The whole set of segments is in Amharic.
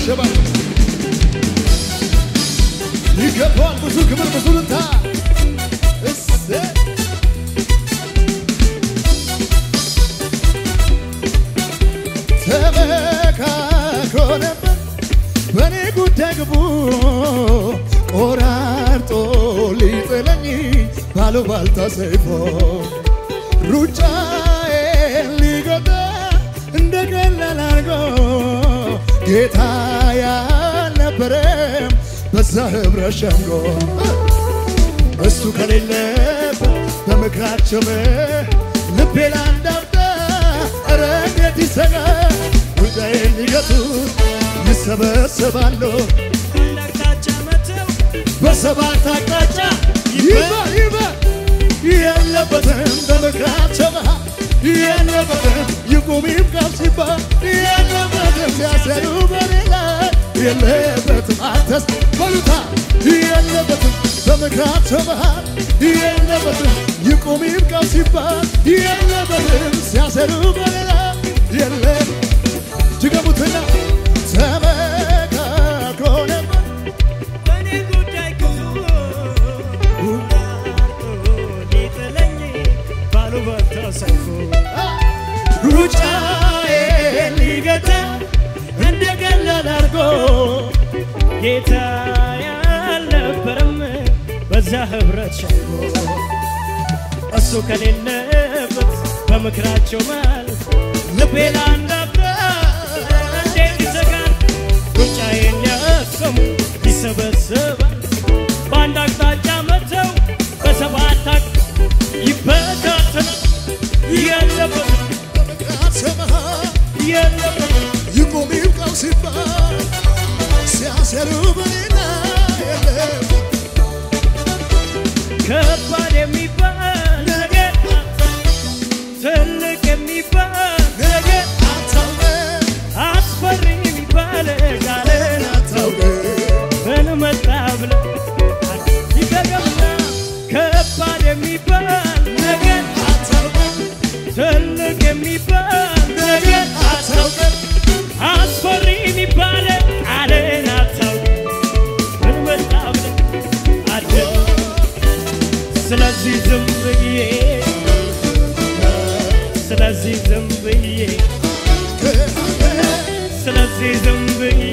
ይሸበሸባል። ይገባዋል ብዙ ክብር ብዙ ልታ እሰይ ተመካክሮ ነበር በእኔ ጉዳይ ግቡ ቆራርጦ ሊጥለኝ ባሉባልታ ሰይፎ ሩጫዬን ሊገታ እንደ ቀላል አድርጎ ጌታ ያልነበረም በዛ ህብረት ሸንጎ እሱ ከሌለበት በምክራቸው ልቤ ላንዳፍታ ኧረ እንዴት ይሰጋ ጉዳዬን ሊገቱ ይሰበሰባሉ አቅጣጫ መተው በሰባት አቅጣጫ ይበል ይበል የለበትም በምክራቸው መሃል የለበትም ይቁም ይብቃም ሲባል የለበትም ሲያሰሩ በሌላ የለበትም አንተስ በሉታ የለበትም በምክራቸው መሃል የለበትም ይቁም ይብቃም ሲባል የለበትም ሲያሰሩ በሌላ የለ ድገሙትና ተመካክሮ ነበር በእኔ ጉዳይ ክፉ አርቶ ሊጥለኝ ባሉባልታ ሰይፉ ሩጫዬን ሊገታ እንደ ቀላል አድርጎ ጌታ ያልነበረም በዛ ህብረት ሸንጎ እሱ ከሌለበት በምክራቸው መሃል ልቤ ላንዳፍታ እንዴት ይዘጋል ሩጫዬን ሊያሰሙ ይሰበሰባል በአንድ አቅጣጫ መተው በሰባት አቅ ይበታተናል የለበትም በምክራቸው መሃል የለበትም ይቁም ይብቃው ሲባል ሲያሰሩ በሌላ የለም ከባድ የሚባል ነገር ትልቅ የሚባል ነገር አታውቅም አስፈሪ የሚባል ቃልን አታውቅም ምን መጣ ብለህ ይደገምና ከባድ የሚባል ነገር አታውቅም ትልቅ የሚባል ነገር አታውቅም አስፈሪ የሚባል ቃልን አታውቅም ምን መጣ ብለህ አድር ስለዚህ ዝም ብዬ ስለዚህ ዝም ብዬ ስለዚህ ዝም ብዬ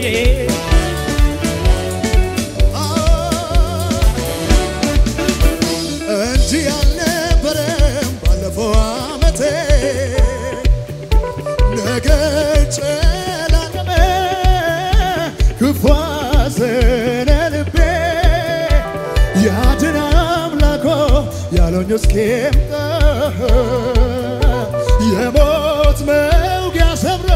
እንጂ ያልነበረም ባለፈው ዓመቴ ነገ ጨለመ ክፉ አዘነ ልቤ ያድን አምላኮ ያለኝ እስኪምጣ የሞት መውጊያ ሰብሮ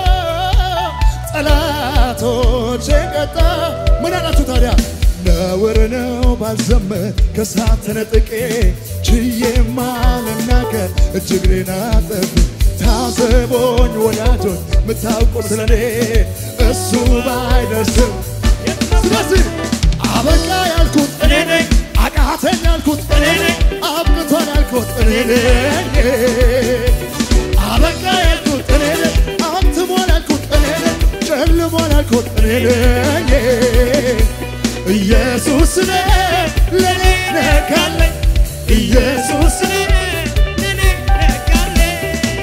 ጠላቶቼ ቀጣ ምን አላችሁ ታዲያ ነውር ነው ባልዘመር ከሳት ተነጥቄ ችዬማ ልናገር እጅግሬን አጠፍ ታዘቦኝ ወዳጆች ምታውቁ ስለኔ እሱ ባይደርስም ስለዚህ አበቃ ያልኩት እኔ ነኝ አቃተኝ ያልኩት እኔ ነኝ አብቅቷል ያልኩት እኔ ነኝ አበቃ ያልኩት እኔ ነኝ አትሟል ያልኩት እኔ ነኝ ጨልሟል ያልኩት እኔ ነኝ ኢየሱስ ነህ ለኔ ነካለኝ ኢየሱስ ነህ እኔ ነጋለኝ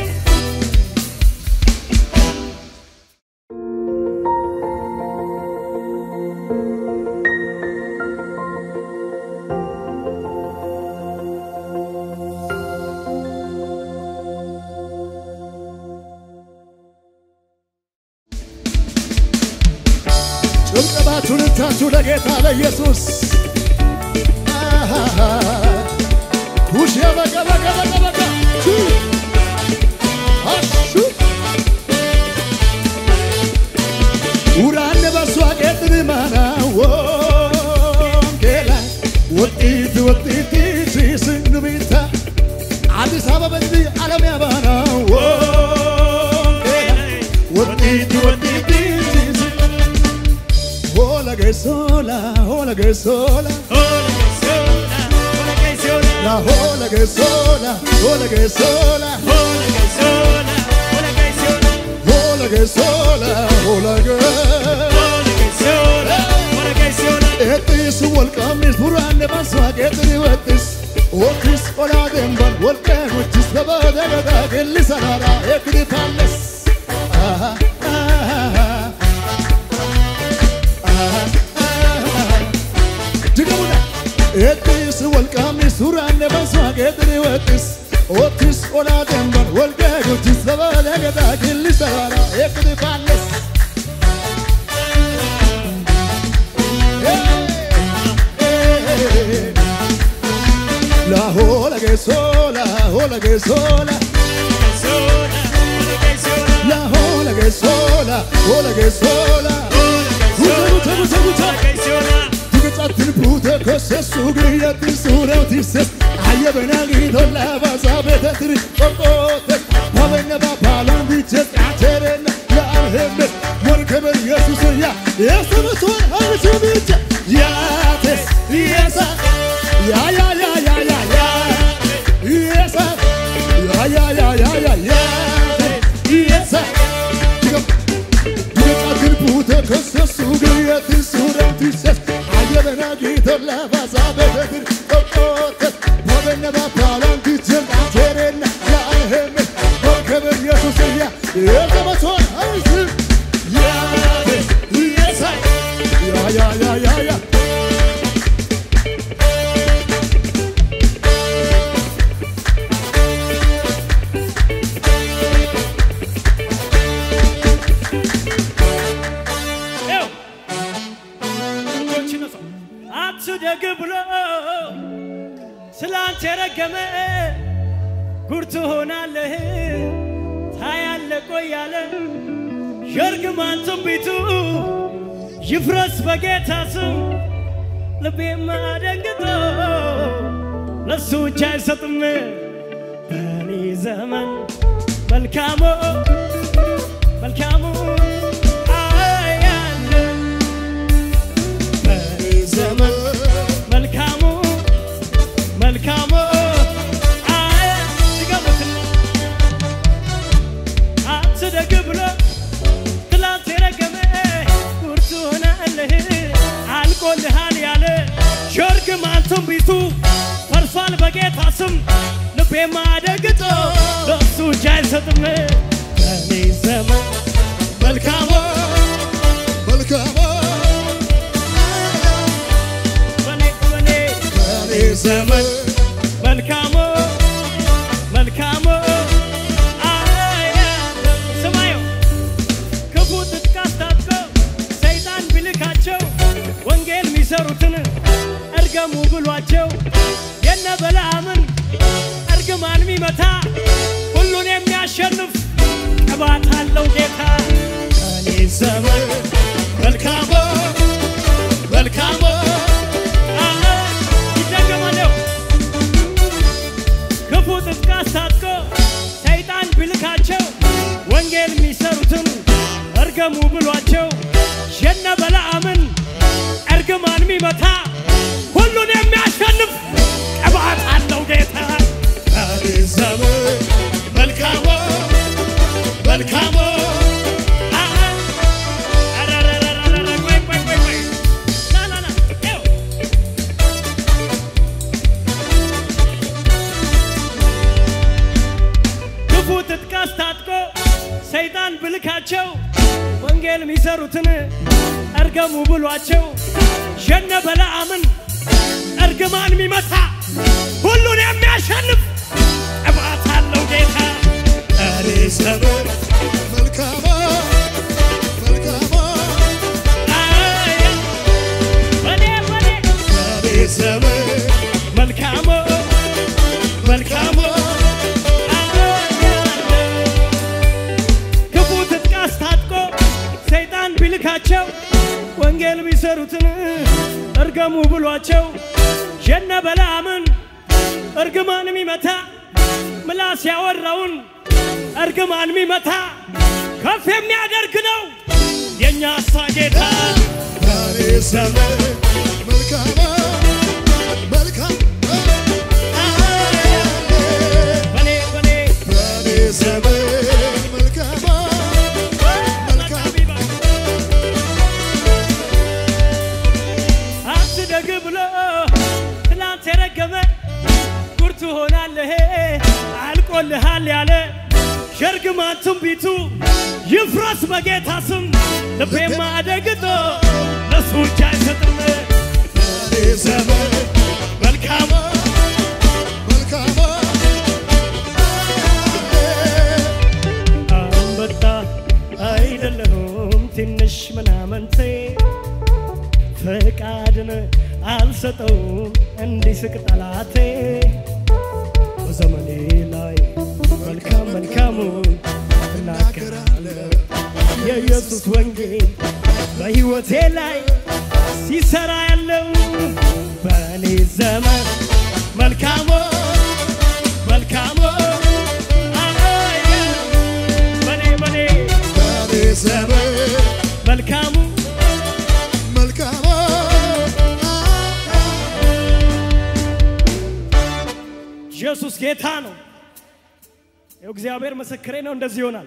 ጭብጨባችሁን እታችሁ ለጌታ ለኢየሱስ አሃሃ። ውሽ በቀ በቀ በቀ በቀ ሹ አሹ ኡራን በሷ ቄጥን ማና ወንጌላ ወጢት ወጢት ሲስን ቢታ አዲስ አበባ እንጂ ዓለም ያባና ወንጌላ ወጢት ወጢት ሲስን Hola que sola, hola que sola, la hola que sola, hola que sola, hola que sola, hola que ሲሆን ወረቀኝ ሲሆን Eetis wolqaanis buraanne baasuu hageetiin wettis Ookis olaa deeman wolqee gochis gabaadee gadaa qilli saraadhaa eekni paalles. Jigamudha. Eetis wolqaanis buraanne baasuu hageetiin wettis Ookis olaa deeman wolqee gochis gabaadee gadaa qilli saraadhaa eekni paalles. La hola que sola, hola que sola, ሲሆን ወረቀኝ ሲሆን la hola que sola, hola que sola. Guta, guta, guta, ወረቀኝ ሲሆን Tuqacatin puute kosesu giriyatin suuraa tibses ayya benagi la baza betetri qoqqoote pabenya bapaalaan biches qaaterenna la alhemmes morkeben yesus ya yesunusun harchu biche yaates yesa ya ya ya ya ya ya yesa ya ya ya ya ya yaates yesa Duqacatin puute kosesu giriyatin suuraa tibses ayya benagi la baza betetri qoqqoote pabenya bapaalaan biches qaaterenna la alhemmes morkeben yesus ya yesunusun harchu yaates yesa ya ya ya ya ya ይኸው እጆችን ነሳ። አትደግ ብሎ ስላንተ የረገመ ጉድ ትሆናለህ ታያለ ቆያለ የእርግማን ትንቢቱ ይፍረስ በጌታ ስም ልቤማ ደንግጦ ለሱ እጅ አይሰጥም በእኔ ዘመን መልካሙ መልካሙ አያለ በእኔ ዘመን መልካሙ መልካሙ አያ ድገሙትና አትደግ ብሎ ትላንት የረገመ ጉድ ትሆናለህ አልቆልሃል ያለ የእርግማን ትንቢቱ ፈርሷል በጌታ ስም ልቤማ ደንግጦ ለሱ እጅ አይሰጥም በእኔ ዘመን መልካሙ መልካም በኔ በኔ በኔ ዘመን መልካሙ መልካሙ አያለ ስማዩ ክፉ ትጥቅ አስታጥቀው ሰይጣን ቢልካቸው ወንጌል የሚሰሩትን እርገሙ ብሏቸው የነ በለዓምን እርግማን የሚመታ ሁሉን የሚያሸንፍ ቅባት አለው ጌታ እኔ ዘመን መልካሙ መልካሙ ይደገማለሁ ክፉ ጥጥቅ አስታጥቆ ሰይጣን ቢልካቸው ወንጌል የሚሰሩትን እርገሙ ብሏቸው የነ በለዓምን እርግማን የሚመታ ሁሉን የሚያሸንፍ ቅባት አለው ጌታ በኔ ዘመን መልካሙ መልካሙ አረረረረረ ቆይ ቆይ ቆይ ቆይ ና ና ና ይኸው ክፉ ትጥቅ አስታጥቆ ሰይጣን ብልካቸው ወንጌል የሚሰሩትን እርገሙ ብሏቸው የነ በለዓምን እርግማን የሚመታ ሁሉን የሚያሸንፍ ቅባት አለው ጌታ በኔ ዘመን መልካም መልካም አያ በኔ በኔ በኔ ዘመን መልካሙ መልካሙ ክፉ ትጥቅ አስታጥቆ ሰይጣን ቢልካቸው ወንጌል ቢሰሩትን እርገሙ ብሏቸው የነ በለዓምን እርግማን የሚመታ ምላስ ያወራውን እርግማን የሚመታ ከፍ የሚያደርግ ነው የእኛ ሳ ጌታ በኔ ዘመን መልካም መልካም በኔ በኔ በኔ ዘመን መልካም መልካም የተረገመ ጉድ ትሆናለህ አልቆልሃል ያለ ሸርግማን ትንቢቱ ይፍረስ በጌታ ስም ልቤማ አደግጦ ለሱ እጅ አይሰጥም በኔ ዘመን መልካም መልካም አንበጣ አይደለሁም ትንሽ ምናምንቴ ፈቃድን አልሰጠውም እንዲስቅ ጠላቴ በዘመኔ ላይ መልካም መልካሙን እናገራለሁ የኢየሱስ ወንጌል በሕይወቴ ላይ ሲሰራ ያለው በእኔ ዘመን መልካሙ መልካሙ አይ፣ በኔ በኔ በኔ ዘመን መልካሙ መልካም ኢየሱስ ጌታ ነው። ይኸው እግዚአብሔር ምስክሬ ነው። እንደዚህ ይሆናል።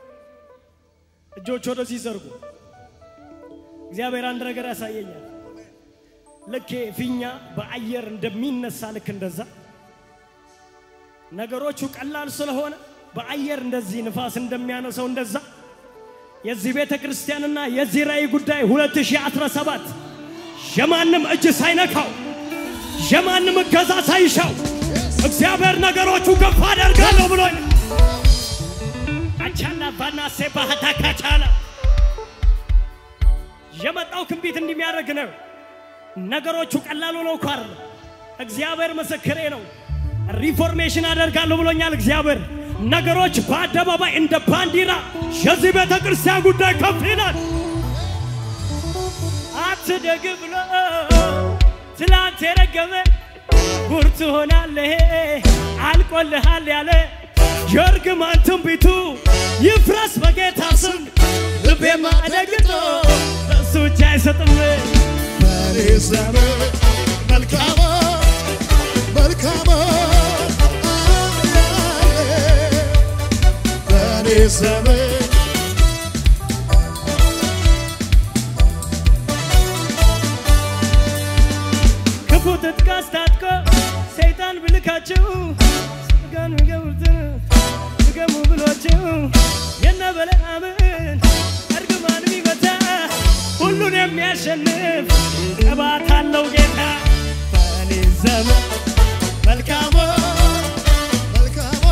እጆች ወደዚህ ዘርጉ። እግዚአብሔር አንድ ነገር ያሳየኛል። ልክ ፊኛ በአየር እንደሚነሳ ልክ እንደዛ ነገሮቹ ቀላል ስለሆነ በአየር እንደዚህ ንፋስ እንደሚያነሰው እንደዛ የዚህ ቤተ ክርስቲያንና የዚህ ራእይ ጉዳይ 2017 የማንም እጅ ሳይነካው የማንም እገዛ ሳይሻው እግዚአብሔር ነገሮቹ ከፍ አደርጋለሁ ብሎኝ አቻላ ባና ሴባህታ ካቻላ የመጣው ክንቢት እንደሚያደርግ ነው። ነገሮቹ ቀላሉ ነው እኮ አይደለም። እግዚአብሔር ምስክሬ ነው። ሪፎርሜሽን አደርጋለሁ ብሎኛል እግዚአብሔር። ነገሮች በአደባባይ እንደ ባንዲራ የዚህ ቤተ ክርስቲያን ጉዳይ ከፍ ይላል። አትደግ ብሎ ትላንት የረገመ ጉድ ትሆናለህ አልቆልሃል ያለ የእርግማን ትንቢቱ ይፍረስ በጌታ ስም ልቤማ ደግጦ ለሱ እጅ አይሰጥም። በኔ ዘመን መልካም መልካም በኔ ዘመን ክፉ ትጥቅ አስታጥቆ ሰይጣን ብልካቸው ስጋን ገቡትን ስገሙ ብሏቸው የነ በለዓምን እርግማን የሚመታ ሁሉን የሚያሸንፍ ቅባት አለው ጌታ በእኔ ዘመን መልካም መልካም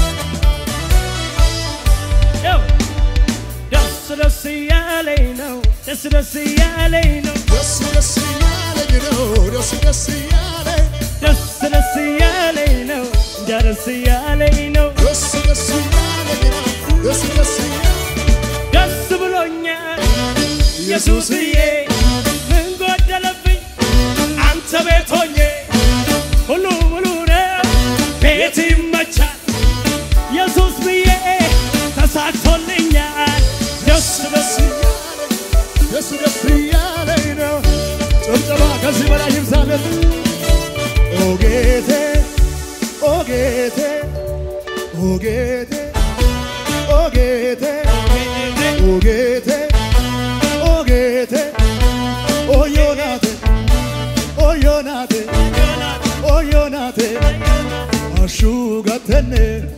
ነው። ደስ ደስ እያለኝ ነው ደስ ደስ እያለኝ ነው ደስ ደስ እያለኝ ነው ደስ ደስ እያለኝ ደስ ደስ እያለኝ ነው እንጃ ደስ እያለኝ ነው ደስ ደስ እያለኝ ነው ደስ ደስ እያለኝ ደስ ብሎኛል ኢየሱስዬ ምን ጎደለብኝ አንተ ቤት ሆኜ ሁሉ ሙሉ ነው ቤት ይመቻል ኢየሱስ ብዬ ተሳክቶልኛል ደስ ደስ ደስ ደስ እያለኝ ነው ጭብጨባ ከዚህ በላይ ይብዛለት ኦ ጌቴ ኦ ጌቴ ኦ ጌቴ ኦ ጌቴ ኦ ጌቴ ኦ ጌቴ ኦ ዮናቴ ኦ ዮናቴ ኦ ዮናቴ አሹጋተኔ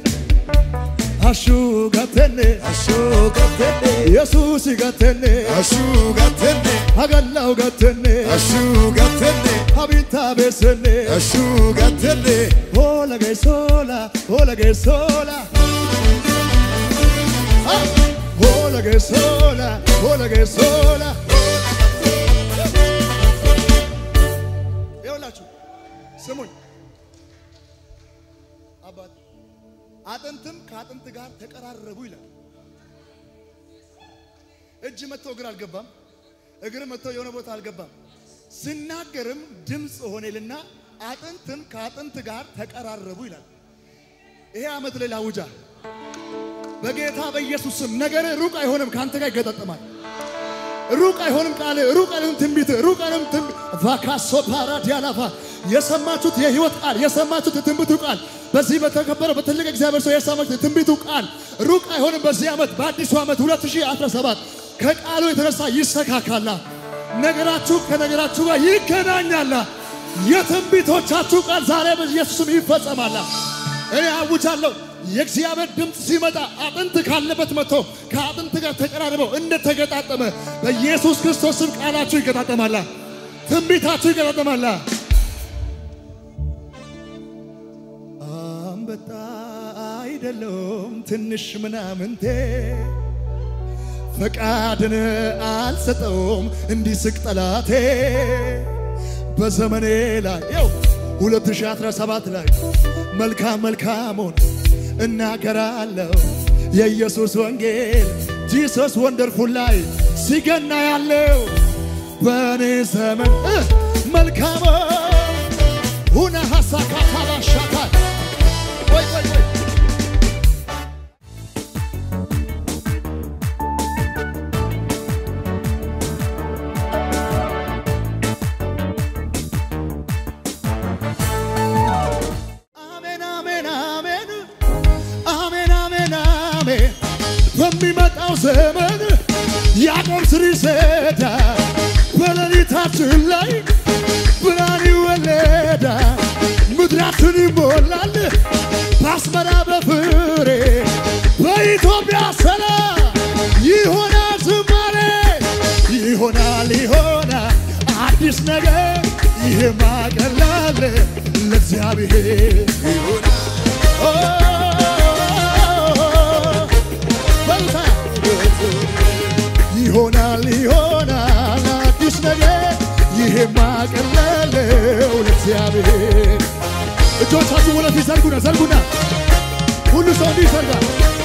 አሹጋተኔ አሹጋተኔ ኢየሱስ ጋተኔ አሹጋተኔ አገላው ጋተኔ አሹጋተኔ አቢታ ቤሰኔ አሹጋተኔ ሆላ ገሶላ ሆላ ገሶላ ሆላ ገሶላ ሆላ ገሶላ ይኸውላችሁ ስሙኝ አባት አጥንትም ከአጥንት ጋር ተቀራረቡ ይላል። እጅ መጥቶ እግር አልገባም፣ እግር መጥቶ የሆነ ቦታ አልገባም። ስናገርም ድምፅ ሆኔልና አጥንትም ከአጥንት ጋር ተቀራረቡ ይላል። ይሄ ዓመት ላይ ላውጃ በጌታ በኢየሱስ ስም ነገር ሩቅ አይሆንም፣ ከአንተ ጋር ይገጣጠማል። ሩቅ አይሆንም ቃል ሩቅ አይሆንም ትንቢት ሩቅ አይሆንም ትንቢት ቫካሶ ፓራዲያላፋ የሰማችሁት የህይወት ቃል የሰማችሁት የትንቢቱ ቃል በዚህ በተከበረው በትልቅ እግዚአብሔር ሰው የሰማችሁት የትንቢቱ ቃል ሩቅ አይሆንም። በዚህ ዓመት በአዲሱ ዓመት 2017 ከቃሉ የተነሳ ይሰካካላ። ነገራችሁ ከነገራችሁ ጋር ይገናኛላ። የትንቢቶቻችሁ ቃል ዛሬ በኢየሱስም ይፈጸማል። እኔ አውጃለሁ። የእግዚአብሔር ድምፅ ሲመጣ አጥንት ካለበት መጥቶ ከአጥንት ጋር ተቀራርበው እንደተገጣጠመ በኢየሱስ ክርስቶስ ስም ቃላችሁ ይገጣጠማላ፣ ትንቢታችሁ ይገጣጠማላ። አንበጣ አይደለም ትንሽ ምናምንቴ ፈቃድን አልሰጠውም እንዲስቅ ጠላቴ በዘመኔ ላይ ው 2017 ላይ መልካም መልካሙን እናገራለሁ የኢየሱስ ወንጌል ጂሰስ ወንደርፉል ላይ ሲገና ያለው በእኔ ዘመን እ መልካም ሁነ ሀሳካታ ባሻታል ወይ ወይ ወይ አሜን አሜን አሜን አሜን አሜን አሜን በሚመጣው ዘመን ያዕቆብ ስር ይሰዳል በሌሊታችን ላይ ብርሃን ይወለዳል ምድራችን ይሞላል በአስመራ በፍሬ በኢትዮጵያ ሰላም ይሆናል ዝማሬ ይሆናል ይሆናል አዲስ ነገር ይሄ ማቀላል ለእግዚአብሔር ይሆናል ኦ፣ በልታ ይሆናል ይሆናል አዲስ ነገር ይሄ ማቀለለው ለእግዚአብሔር እጆቻችሁ ወደፊት ዘርጉና ዘርጉና ሁሉ ሰው እንዲህ ይዘርጋል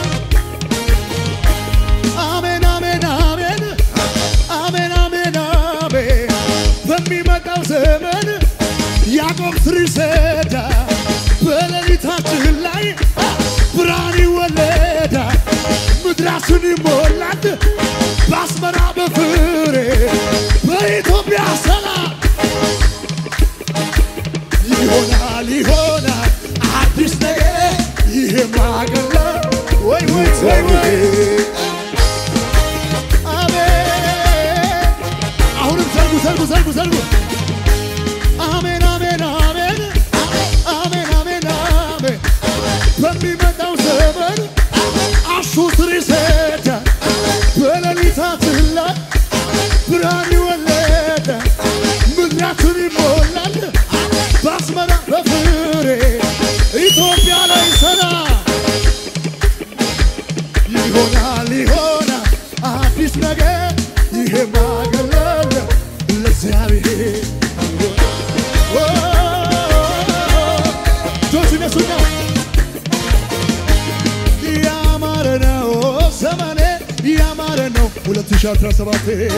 አሜን አሜን አሜን አሜን አሜን አሜን በሚመጣው ዘመን ያዕቆብ ስር ይሰዳል በሌሊታችን ላይ ብርሃን ይወለዳል ምድራችን ይሞላል በአስመራ በፍሬ በኢትዮጵያ ሰላም ይሆናል ይሆናል አዲስ ነገር ይሄ ማገላ ወይ ወይ ወይ ወይ አሜን አሁንም ዘርጉ ዘርጉ ዘርጉ ዘርጉ አሜን አሜን አሜን አሜን አሜን አሜን በሚመጣው ዘመን አሹ ስር ይሰዳል በሌሊታችን ላይ ብርሃን ይወለዳል ምድራችን ይሞላል በአስመራ በፍሬ ኢትዮጵያ ላይ ሰላም ይሆናል ይሆናል አዲስ ነገር ይሄ ማገለል ለእግዚአብሔር ኦ፣ እጆች ይነሱና ያማረ ነው ዘመኔ ያማረ ነው 2017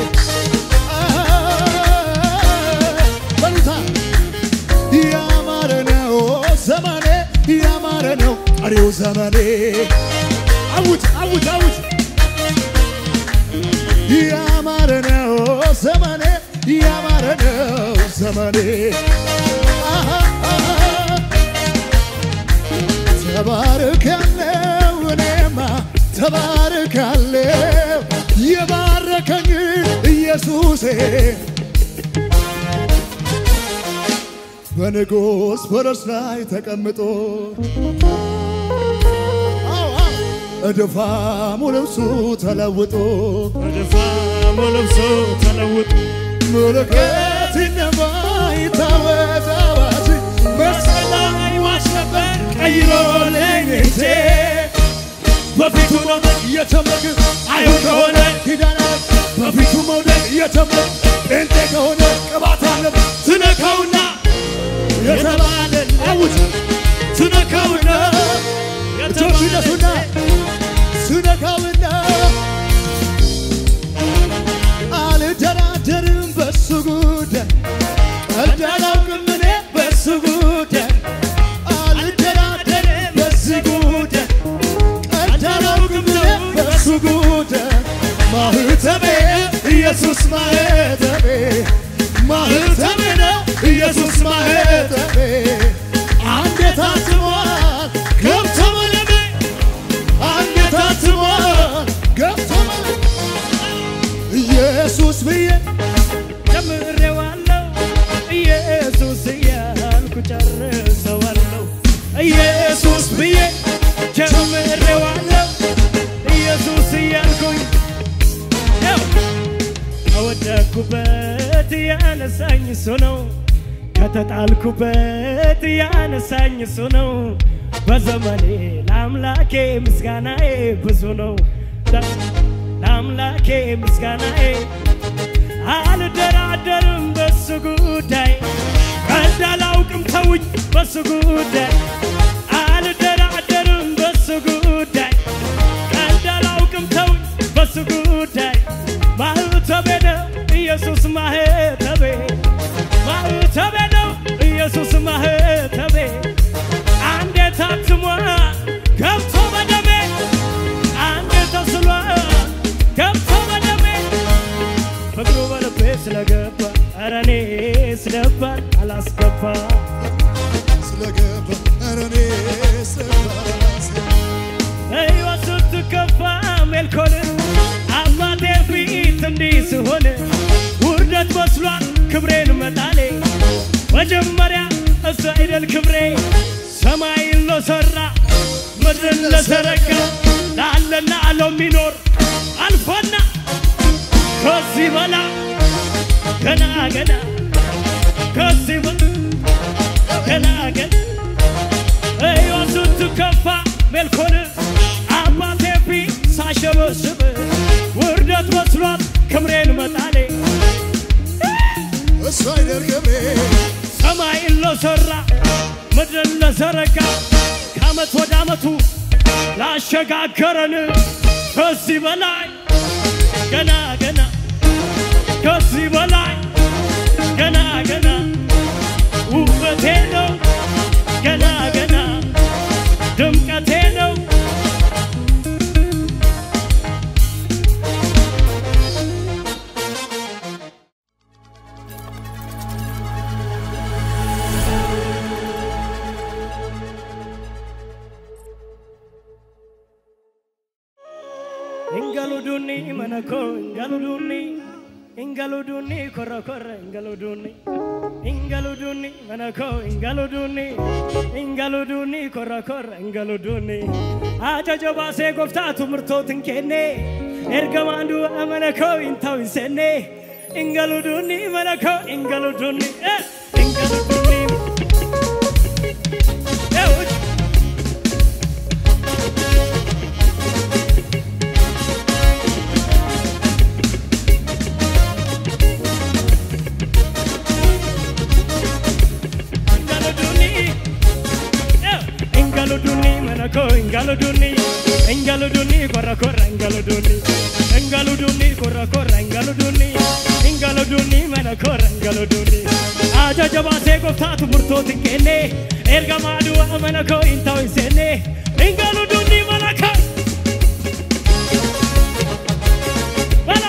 በሉታ ያማረ ነው ዘመኔ ያማረ ነው ቀሪው ዘመኔ አውጅ አውጅ አውጅ ያማረ ነው ዘመኔ ያማረ ነው ዘመኔ አሃ፣ አሃ። ተባርክ ያለው እኔማ ተባርክ ያለው የባረከኝ ኢየሱሴ በንጉሥ ፈረስ ላይ ተቀምጦ አዎ፣ አዎ፣ እድፋሙ ልብሱ ተለውጦ በድፋሙ ልብሱ ተለውጦ ምልክት ይነባ ይታወጅ አዋጅ መስቀል ላይ ማስከበር ቀይሮልኝ እጄ በፊቱ መውደቅ እየተመግ አይሁድ ከሆነ ኪዳን አለ በፊቱ መውደቅ እየተመግ ጴንጤ ከሆነ ቅባት አለ ትነካውና የተባለን አውጅ ትነካውና እጆች ይነሱና ስነካውና አልደራደርም በሱ ጉዳይ ቀልድ አላውቅም እኔ በሱ ጉዳይ አልደራደርም በዚህ ጉዳይ ቀልድ አላውቅም እኔ በሱ ጉዳይ ማህተቤ ኢየሱስ ማህተቤ ማህተቤ ነው ኢየሱስ ማህተቤ አንዴ ታትሟል ገብቶ መለሜ አንዴ ታትሟል ገብቶ መለሜ ኢየሱስ ብዬ ጀምሬዋለሁ ኢየሱስዬ ከተጣልኩበት ያነሳኝ እሱ ነው። ከተጣልኩበት ያነሳኝ እሱ ነው። በዘመኔ ለአምላኬ ምስጋናዬ ብዙ ነው። ለአምላኬ ምስጋናዬ አልደራደርም በሱ ጉዳይ ቀልድ አላውቅም ተውኝ በሱ ጉዳይ አልደራደርም በሱ ጉዳይ ቀልድ አላውቅም ተውኝ በሱ ጉዳይ ማህተቤ ነው ኢየሱስ ማህተቤ ማህተቤ ነው ኢየሱስ ማህተቤ አንዴ ታትሟል ገብቶ በደሜ አንዴ ተስሏል ገብቶ በደሜ ፍቅሩ በልቤ ስለገባ ኧረ እኔ ስለባል አላስገባ ስለገባ ኧረ እኔ ስባስ ሕይወት ስትከፋ ሜልኮን አባቴ ፊት እንዲህ ስሆን ውርደት መስሏል ክብሬን መጣሌ መጀመሪያ እሱ አይደል ክብሬ ሰማይን ለሠራ ምድርን ለዘረጋ ላለና ለሚኖር አልፎና ከዚህ በላ ገና ገና ከዚህ በላ ገና ገና ሕይወት ስትከፋ ሜልኮን አባቴ ፊት ሳሸበስብ ውርደት መስሏት ክብሬን መጣሌ እሱ አይደል ክብሬ ሰማይን ለሠራ ምድርን ለዘረጋ ከዓመት ወደ ዓመቱ ላሸጋገረን ከዚህ በላይ ገና ገና ከዚህ በላይ ገና ገና ውበቴ ነው ገና ገና ድምቀቴ ነው እንገሉዱኒ መነኮ እንገሉዱኒ እንገሉዱኒ ኮረኮረ እንገሉዱኒ እንገሉዱኒ መነኮ እንገሉዱኒ እንገሉዱኒ ኮረኮረ እንገሉዱኒ አጀጆ ባሴ ጎፍታቱ ምርቶትን ኬኔ ኤርገማንዱ አመነኮ ኢንታው ኢንሴኔ እንገሉዱኒ መነኮ እንገሉዱኒ እ እንገሉዱኒ ኤውጭ Ingaluduni, eh, Ingaluduni, manako, Ingaluduni, Ingaluduni, korra korra, Ingaluduni, Ingaluduni, korra korra, Ingaluduni, Ingaluduni, manako, Ingaluduni. Ajaja baasee gooftaatu murtootiin kenne, erga maaduu amanakoo hin ta'u hin seenne, Ingaluduni, manako. Hello.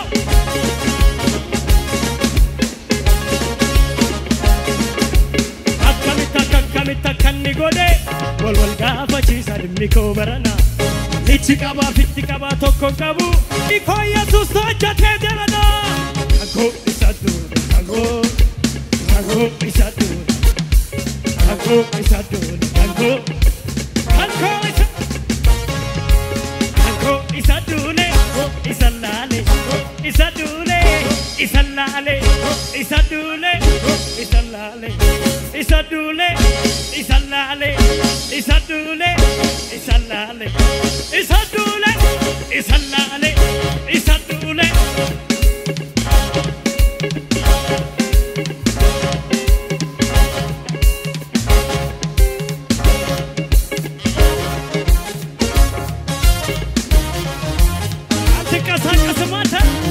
akkamitti akka akkamitti akka inni godhe wal wal gaafachiisa dhimmi koo barana ichi qabaa fitti qabaa tokko hin qabu ikoo yesus hojjetee jalana kagoo isa duune kagoo kagoo isa duune kagoo isa duune kagoo kagoo isa kagoo isa duune isa laale isa duune isa laale isa duune isa laale isa duune isa laale isa duune isa laale isa duune isa laale isa duune አትንቀሳቀስም አንተ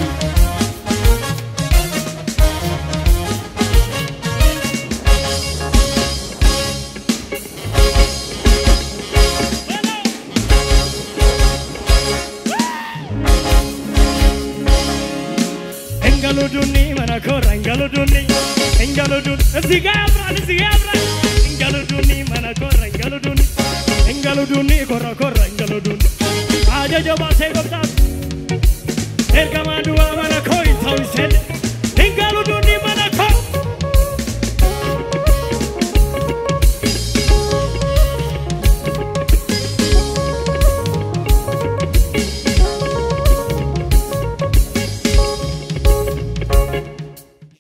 እንገሉዱኒ መነኮራ እንገሉዱኒ እንገሉዱኒ እዚህ ጋ ያምራል እዚህ ጋ ያምራል እንገሉዱኒ መነኮራ እንገሉዱኒ እንገሉዱኒ ኮራ ኮራ እንገሉዱኒ አጀጀ ባሴ ጎብጣት ኤርገማዱ አመነኮ ይታው ይሴል